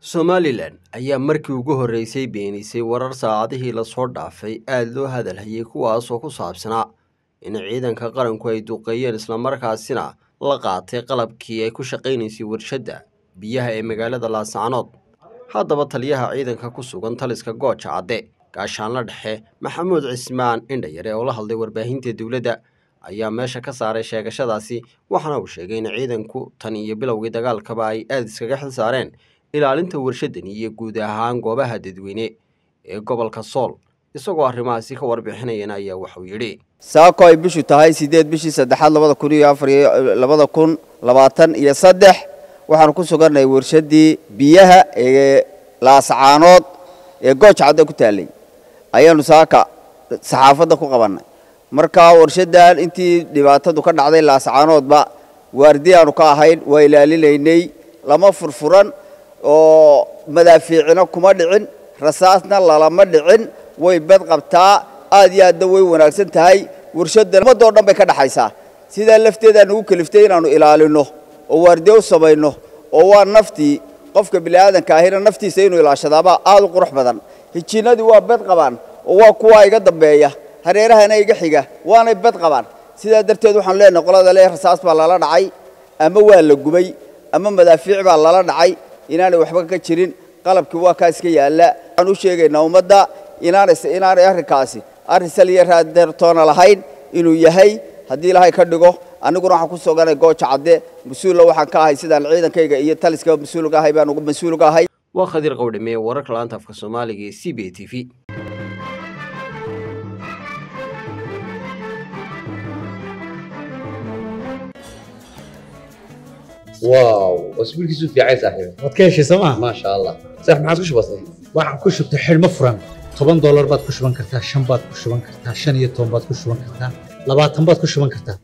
somalilan ayaa markii ugu horreysay beenisay warar saacadihii lasoo dhaafay aada loo hadalhayay kuwaasoo ku saabsanaa in ciidanka qaranku ay duqeeyeen islamarkaasina la qaatay qalabkii ay ku shaqaynaysay warshadda biyaha ee magaalada laascanood haddaba taliyaha ciidanka ku sugan taliska gooja cadde gaashaanla dhexe maxamuud cismaan indhayare oo la hadlay warbaahinta dowladda ayaa meesha ka saaray sheegashadaasi waxaana uu sheegay in ciidanku tan iyo bilowgii dagaalkaba ay aada iskaga xil saareen ilaalinta warshadani iyo guud ahaan goobaha dadweyne ee gobolka sool isagoo arrimahaasi ka warbixinayana ayaa waxuu yidhi saako ay bishu tahay sideed bishii saddexaad labada kun iyo afar iyo labada kun labaatan iyo saddex waxaanu ku sugannahay warshaddii biyaha ee laascaanood ee gooj cadde ku taallay ayaanu saaka saxaafadda ku qabannay markaa warshaddan intii dhibaatadu ka dhacday laascaanoodba waardiyaanu ka ahayn waa ilaalinaynay lama furfuran oo madaafiicina kuma dhicin rasaasna lalama dhicin way bad qabtaa aad iyo aadna way wanaagsan tahay warshaddan ummadoo dhan bay ka dhaxaysaa sidaa lafteedaa nagu keliftay inaannu ilaalinno oo waardiye u samayno oo waa naftii qofka bini'aadanka ahina naftiisa inuu ilaashadaabaa aad u qurux badan hijiinnadii waa bad qabaan oo waa kuwaa iga dambeeya hareerahana iga xiga waanay bad qabaan sidaa darteed waxaanu leenahay qolada le rasaas baa lala dhacay ama waa la gubay ama madaafiic baa lala dhacay inaanay waxba ka jirin qalabkii waa kaa iska yaalla waxaan u sheegaynaa ummadda inaanay arrinkaasi arrin saliya raadeertoona lahayn inuu yahay haddii ilaahay ka dhigo aniguna waxaan ku soganay gooja cadde mas-uulla waxaan ka ahay sidaan ciidankayga iyo taliska mas-uulga ahay baan mas-uulga ahay waa khadiir qowdhame wararka laanta afka soomaaliga ee c b t v واو اسبوعك في عين صاحبي waad ka heshay sooma ما شاء الله صح ما عادش بسيط waxaan ku shubtay xidhmo furan toban doolar baad ku shuban kartaa shan baad ku shuban kartaa shan iyo toban baad ku shuban kartaa labaatan baad ku shuban kartaa